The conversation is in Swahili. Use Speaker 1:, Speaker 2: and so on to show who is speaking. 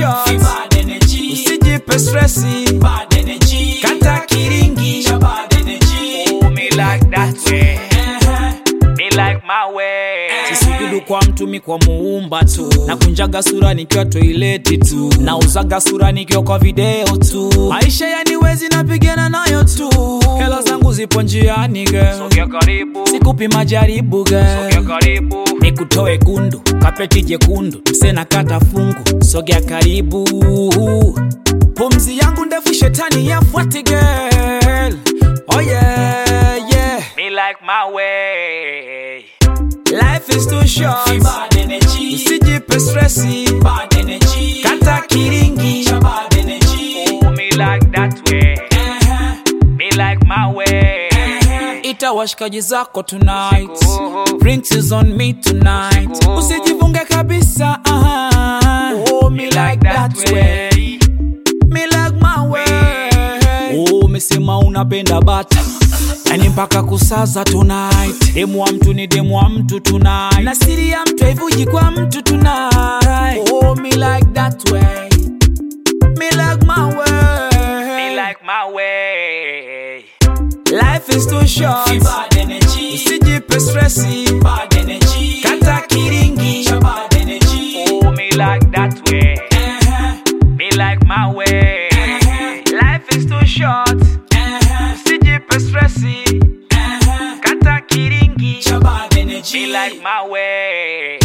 Speaker 1: short.
Speaker 2: bad energy,
Speaker 1: Usijipe stressi.
Speaker 2: bad energy,
Speaker 1: Kata kiringi.
Speaker 2: cha bad energy.
Speaker 1: Oh, me like that way.
Speaker 2: Uh-huh.
Speaker 1: Me like my way. Sisujudu kwa mtu mi kwa muumba tu nakunjaga sura nikiwa toileti tu nauzaga sura nikiwa kwa video tu maisha yaniwezi napigana nayo tu hela zangu zipo njiani ge sikupi majaribu ge nikutoe gundu kapeti jekundu msena kata fungu sogea karibu pumzi yangu ndefu shetani yafuati girl oh yeah, yeah. Me like my way. Life is too short.
Speaker 2: bad energy,
Speaker 1: Usijipe stressi.
Speaker 2: bad energy,
Speaker 1: Kata kiringi.
Speaker 2: cha bad energy.
Speaker 1: Oh, me like that way.
Speaker 2: Uh-huh.
Speaker 1: Me like my way. Ita washikaji zako tonight. Drinks is on me tonight. Usijifunge kabisa. aha. Oh, me like that way. Me like my way. Oh, mesema unapenda bata yani mpaka kusaza tonight demu wa mtu ni demu wa mtu tonight na siri ya mtu haivuji kwa mtu tonight oh, me like that way me like my way me like my way life is too short
Speaker 2: bad energy,
Speaker 1: usijipe stressi
Speaker 2: bad energy,
Speaker 1: kata kiringi
Speaker 2: cha bad energy.
Speaker 1: oh, me like that way
Speaker 2: Uh-huh.
Speaker 1: me like my way life is too short
Speaker 2: Uh-huh.
Speaker 1: usijipe stressi
Speaker 2: Uh-huh.
Speaker 1: kata kiringi
Speaker 2: cha bad energy.
Speaker 1: me like my way